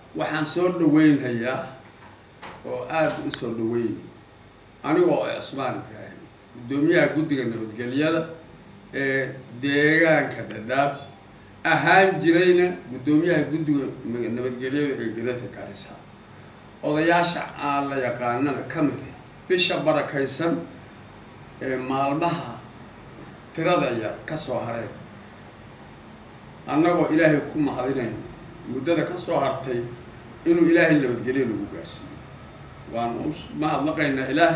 waxaan soo dhaweynhayaa oo aada u soo dhaweyn anigoo oo cusmaan ibraahim guddoomiyaha guddiga nabadgelyada ee deegaanka dhadhaab ahaan jirayna guddoomiyaha guddiga nabadgelyada ee garada garisa odayaasha aan la yaqaanana ka mid ah bisha barakaysan ee maalmaha tirada yar ka soo hareen annagoo ilaahay ku mahadinayno muddada ka soo hartay inuu ilaahay nabadgelyo lagu gaarsiiyo waan u mahadnaqaynaa ilaah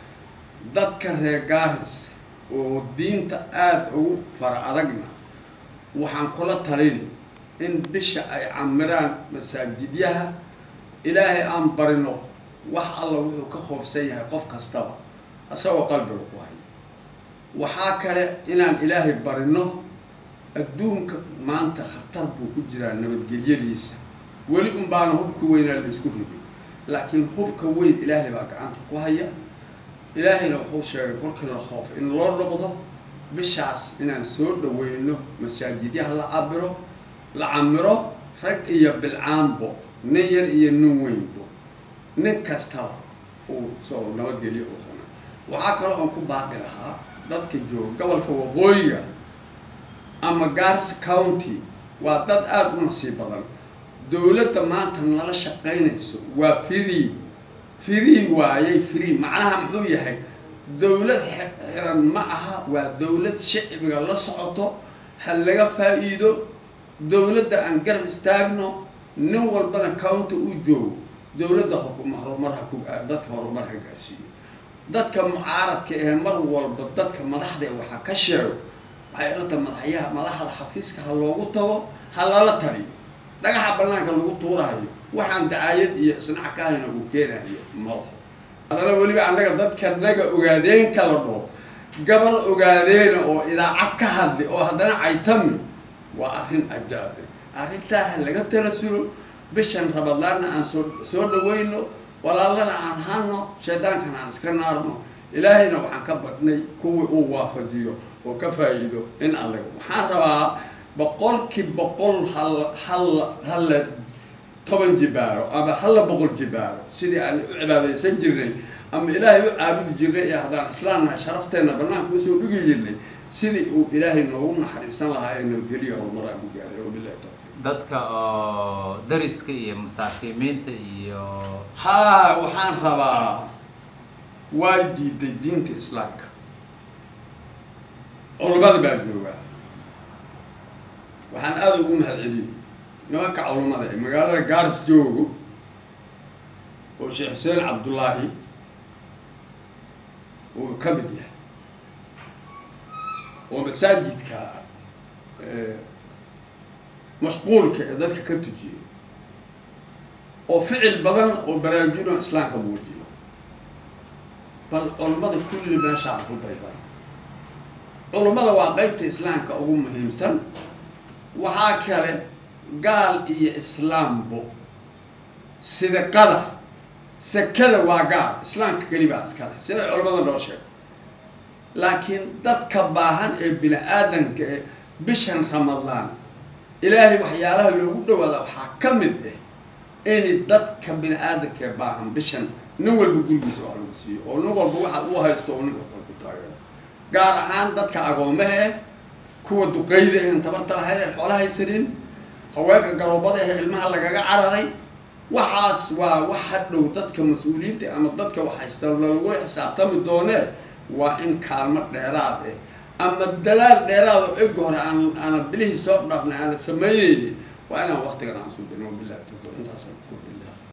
dadka reer gaaris oo diinta aada ugu fara adagna waxaan kula talini in bisha ay camiraan masaajidyaha ilaahay aan barino wax alla wuxuu ka khoofsan yahay qof kastaba isagoo qalbiga ku haya waxaa kale inaan ilaahay barino adduunka maanta khatar buu ku jiraa nabadgelyadiisa weli un baana hubka weynaa la isku ridin laakiin hubka weyn ilaahay baa gacanta ku haya ilaahayna wuxuu sheegay kolkii la khoof in loo noqdo bishaas inaan soo dhaweyno masaajidyaha la cabiro la camiro rag iyo bilcaanbo nin yar iyo nin weynbo nin kastaba uu soo nabadgelyo uu samay waxaa kaloo aan ku baaqi lahaa dadka jooga gobolka waqooyiga ama gars county waa dad aada u nasiib badan dowladda maanta nala shaqaynayso waa free free waayay free macnaha muxuu yahay dowlad xiran ma aha waa dowlad shicbiga la socoto ha laga faa-iido dowladda aan garab istaagno nin walbana county u joogo dowladda horumarha ku dadka horumar ha gaarsiiyo dadka mucaaradka ee mar walba dadka madaxda waxaa ka sheego waxay ilata madaxyaha madaxda xafiiska ha loogu tago ha lala taliyo dhagaxa banaanka lagu tuurahayo waxaan dacaayad iyo isnac ka hayna uu keenayo malaho hadana weliba annaga dadka naga ogaadeen kala dhaho gabal ogaadeena oo idaacad ka hadli oo haddana caytami waa arrin ajaabe arrintaa ha laga talasulo bishan rabadaanna aan soo soo dhaweyno walaalana aan hano shaydaankana aan iska naarno ilaahayna waxaan ka badhnay kuwii uu waafajiyo oo ka faa-iido in allaga waxaan rabaa boqolkii boqol hal hal halla toban jibaaro ama halla boqol jibaaro sidii aan u cibaadaysan jirnay ama ilaahay u caabudi jirnay ee haddaan islaamnahay sharafteenna banaanka usoo dhigi jirnay sidii uu ilaahay noogu naxariisan lahaa ee nabadgeliya horumar aan ku gaaray wabilahi tawfiiq dadka oo dariska iyo masaakiimiinta iyo haa waxaan rabaa waa diiday diinta islaamka culamada baa joogaa waxaan aada ugu mahad celiyay nimanka culummada ee magaalada gaaris joogo oo sheekh xuseen cabdullaahi uu ka mid yahay oo masaajidka mashquulka ee dadka ka tujiyo oo ficil badan oo baraajino islaamka muujiyo bal culummada kulli meeshaa ku bayban culummada waa qeybta islaamka ugu muhiimsan waxaa kale gaal iyo islaambo sidaqada sakada waa gaal islaamka kelibaa iskale siday culammada noo sheegay laakiin dadka baahan ee bini aadanka ee bishan ramadaan ilaahay waxyaalaha loogu dhawaada waxaa ka mid ah in dadka bini aadanka ee baahan bishan nin walba gurigiisa wax lagu siiyo oo nin walba waxa uu haysto oo ninka kale ku taageero gaar ahaan dadka agoomaha eh kuwa duqeyda een tabarta lahayn ee xoola haysanin haweenka garoobada ee ilmaha lagaga cararay waxaas waa wax hadhow dadka mas-uuliyiinta ama dadka wax haysta lagula xisaabtami doonee waa in kaalmo dheeraad eh ama dalaal dheeraad oo eg hore aan aana bilihii soo dhaafnay aana sameyneynin waa inaan waktigan aan sudano bilahi tawfiiq intaasaan ku kordhin